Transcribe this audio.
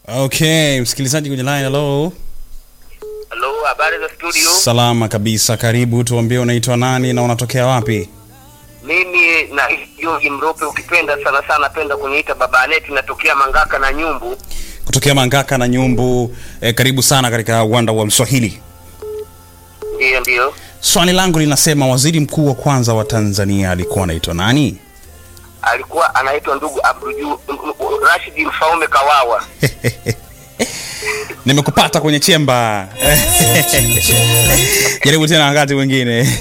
Okay, msikilizaji kwenye line, hello. Halo, habari za studio? Salama kabisa, karibu. Tuambie unaitwa nani na unatokea wapi? Mimi na George Mrope, ukipenda sana sana penda kuniita baba Aneti, natokea Mangaka na Nyumbu. Kutokea Mangaka na Nyumbu. Eh, karibu sana katika uwanda wa Mswahili. Ndiyo, ndiyo. Swali langu linasema waziri mkuu wa kwanza wa Tanzania alikuwa anaitwa nani? Alikuwa anaitwa ndugu Abduju Rashid Mfaume Kawawa. Nimekupata kwenye chemba. Jaribu tena wakati mwingine.